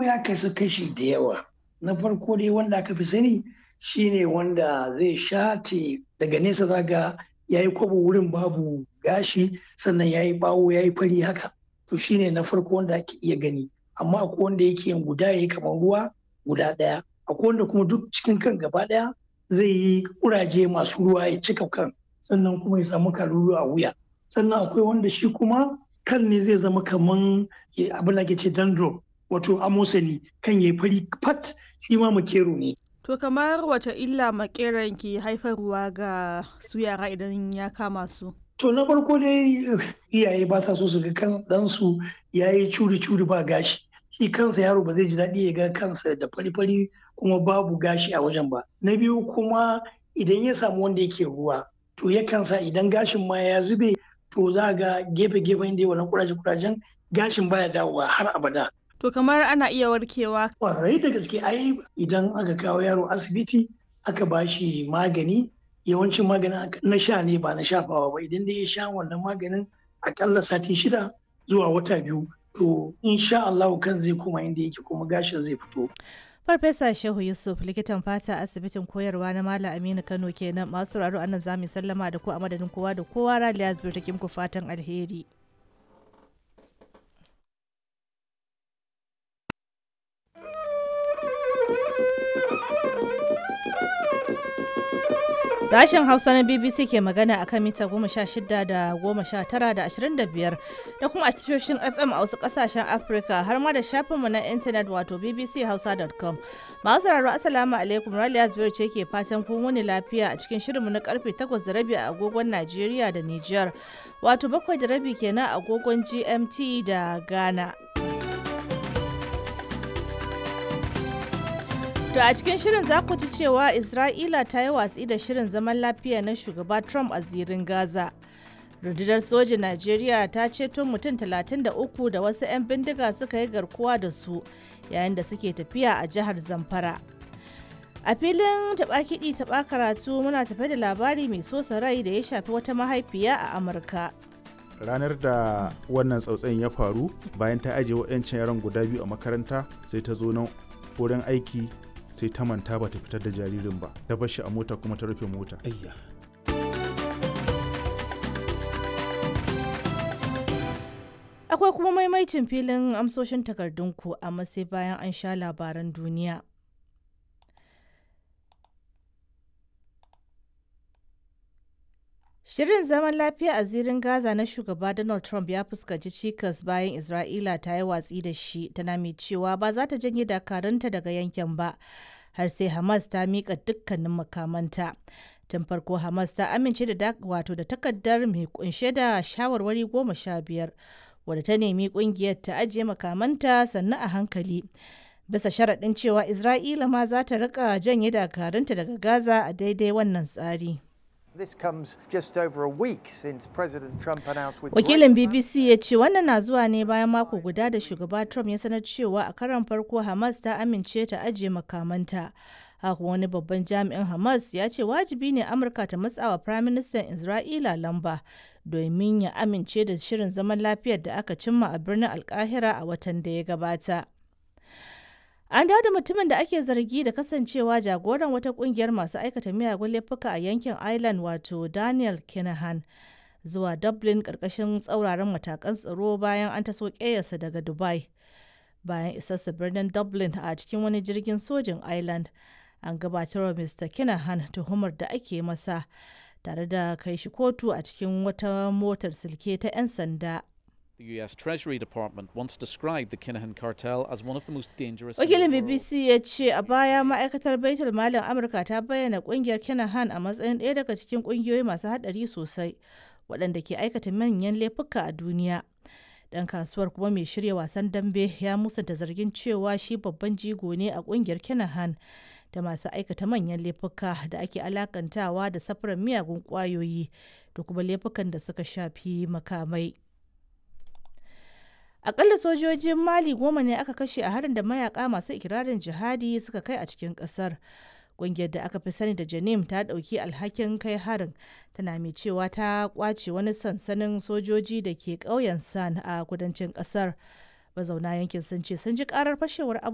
ya kasu kashi da yawa na farko dai wanda aka fi sani shine wanda zai shate daga nesa zaga ya yi kwabo wurin babu gashi sannan ya yi bawo ya yi fari haka to shine na farko wanda ake iya gani amma akwai wanda yake yin guda ya yi kamar ruwa guda ɗaya akwai wanda kuma duk cikin kan gaba ɗaya zai yi kuraje masu ruwa ya cika kan sannan kuma ya samu kalulu a wuya sannan akwai wanda shi kuma kan ne zai zama kaman abin da ke ce dandruff wato amosani kan ya fari fat shi ma makero ne To kamar wace illa makeran ke haifarwa ga su yara idan ya kama su? To na farko dai iyaye ba sa so su ga kan ɗansu ya yi curi-curi ba gashi. Shi kansa yaro ba zai ji daɗi ya ga kansa da fari-fari kuma babu gashi a wajen ba. Na biyu kuma idan ya samu wanda yake ruwa to yakan sa idan gashin ma ya zube to za ga gefe-gefen da wannan kuraje-kurajen gashin baya dawowa har abada. To kamar ana iya warkewa. Kwarai da gaske ai idan aka kawo yaro asibiti aka ba shi magani yawancin maganin na sha ne ba na shafawa ba idan dai ya sha wannan maganin akalla sati shida zuwa wata biyu to insha Allah kan zai koma inda yake kuma gashin zai fito. Farfesa Shehu Yusuf likitan fata asibitin koyarwa na Malam Aminu Kano kenan masu sauraro anan zamu sallama da ku a madadin kowa da kowa Raliya Zubir ta ku fatan alheri. Sashen Hausa na BBC ke magana a kan mita goma sha shida da goma sha tara da ashirin da biyar da kuma a tashoshin FM a wasu kasashen Afirka har ma da shafinmu na intanet wato bbchausa.com. Masu sauraro Assalamu alaikum Raliya Zubairu ce ke fatan kun wuni lafiya a cikin shirinmu na karfe takwas da rabi a agogon Najeriya da Nijar wato bakwai da rabi kenan a agogon GMT da Ghana. To a cikin shirin za ku ji cewa Isra'ila ta yi watsi da shirin zaman lafiya na shugaba Trump a zirin Gaza. Rundunar sojin Najeriya ta ceto mutum 33 da wasu 'yan bindiga suka yi garkuwa da su yayin da suke tafiya a jihar Zamfara. A filin taɓa kiɗi taɓa karatu muna tafe da labari mai sosa rai da ya shafi wata mahaifiya a Amurka. ranar da wannan tsautsayin ya faru bayan ta ajiye waɗancan yaran guda biyu a makaranta sai ta zo nan wurin aiki sai ta manta ba ta fitar da jaririn ba ta bar shi a mota kuma ta rufe mota akwai kuma maimaicin filin amsoshin takardunku amma sai bayan an sha labaran duniya Shirin zaman lafiya a zirin Gaza na shugaba Donald Trump ya fuskanci cikas bayan Isra'ila ta yi watsi da shi tana mai cewa ba za ta janye dakarunta daga yankin ba har sai Hamas ta miƙa dukkanin makamanta. Tun farko Hamas ta amince da wato da takardar mai kunshe da shawarwari goma sha biyar wadda ta nemi kungiyar ta ajiye makamanta sannan a hankali. Bisa sharaɗin cewa Isra'ila ma za ta riƙa janye dakarunta daga Gaza a daidai wannan tsari. This comes just over a week since President Trump announced with Wakilin BBC ya ce wannan na zuwa ne bayan mako guda da shugaba Trump ya sanar cewa a karon farko Hamas ta amince ta ajiye makamanta. Haka wani babban jami'in Hamas ya ce wajibi ne Amurka ta matsawa Firaministan Isra'ila lamba domin ya amince da shirin zaman lafiyar da aka cimma a birnin Alkahira a watan da ya gabata. An dawo da mutumin da ake zargi da kasancewa jagoran wata kungiyar masu aikata miyagun laifuka a yankin Ireland wato Daniel Kinahan zuwa Dublin karkashin tsauraran matakan tsaro bayan an taso ƙeyarsa daga Dubai. Bayan isarsa birnin Dublin a cikin wani jirgin sojin Ireland, an gabatar wa Mr. Kinahan tuhumar da ake masa tare da kai shi kotu a cikin wata motar silke ta 'yan sanda. The US Treasury Department once described the Kinahan cartel as one of the most dangerous. Wakilin BBC ya ce a baya ma'aikatar Baitul Malin Amurka ta bayyana kungiyar Kinahan a matsayin ɗaya daga cikin kungiyoyi masu haɗari sosai waɗanda ke aikata manyan laifuka a duniya. Dan kasuwar kuma mai shirya wasan dambe ya musanta zargin cewa shi babban jigo ne a kungiyar Kinahan da masu aikata manyan laifuka da ake alakantawa da safarar miyagun kwayoyi da kuma laifukan da suka shafi makamai. Akalla sojojin Mali goma ne aka kashe a harin da mayaka masu ikirarin jihadi suka kai a cikin kasar. Ƙungiyar da aka fi sani da Janim ta ɗauki alhakin kai harin tana mai cewa ta kwace wani sansanin sojoji da ke ƙauyen San a kudancin ƙasar. Mazauna yankin sun ce sun ji ƙarar fashewar abu